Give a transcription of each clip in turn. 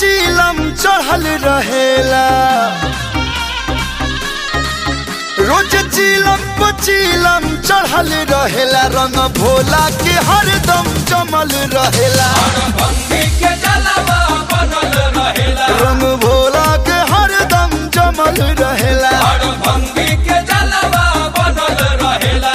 पचीलम चढ़ल रहेला रोज चीलम पचीलम चढ़ल रहेला रंग भोला के हरदम जमल रहेला भंगी के जलवा बनल रहेला रंग भोला के हरदम जमल रहेला और भंगी के जलवा बनल रहेला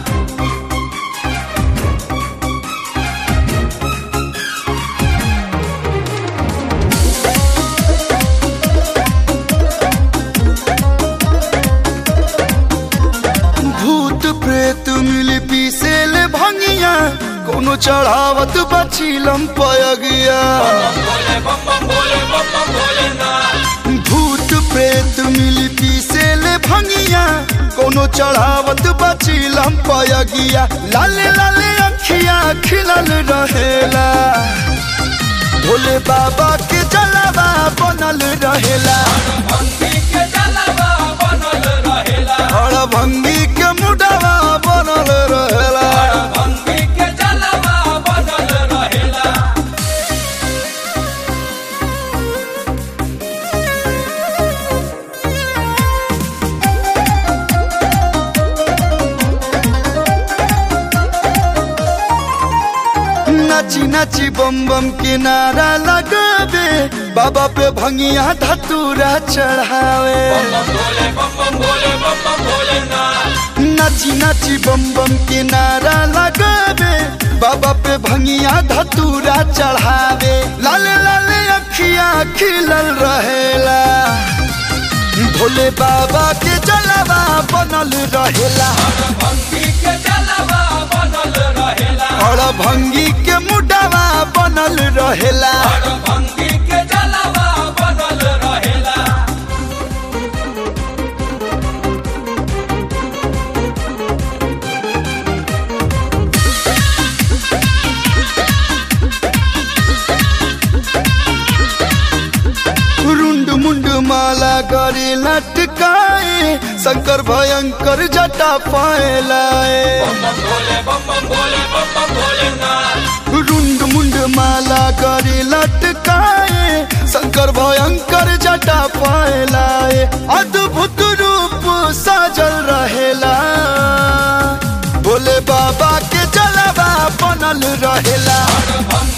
भूत प्रेत मिल पीसेल भंगिया कोनो चढ़ावत बचीलम पयगिया बोले बम बम बोले बम बम बोले ना भूत प्रेत मिल पीसेल भंगिया कोनो चढ़ावत बचीलम पयगिया लाले लाले अखिया खिलल रहेला भोले बाबा के जलवा बनल रहेला भंगी के जलवा बनल रहेला हर भंगी के मुडवा बनल रहेला भंगी के जलवा बनल रहेला नाची नाची बम बम के नारा लगावे बाबा पे भंगिया धतूरा चढ़ावे बम बोले बम बम बोले बम बम बोले ना नाची नाची बम बम के नारा लगावे बाबा पे भंगिया धतूरा चढ़ावे लाले लाले अखिया खिलल रहेला भोले बाबा के जलवा बनल रहेला भंगी के जलवा बनल रहेला और भंगी के मुडवा बनल रहेला और भंगी के जलवा बनल रहेला रुंड मुंड माला करे लटकाए शंकर भयंकर जटा पाए लाए बम बोले बम बम बोले बम बम बोले ना रुंड मुंड माला करे लटकाए शंकर भयंकर जटा पाए लाए अद्भुत रूप साजल रहेला भोले बाबा के जलवा बनल रहेला भंगी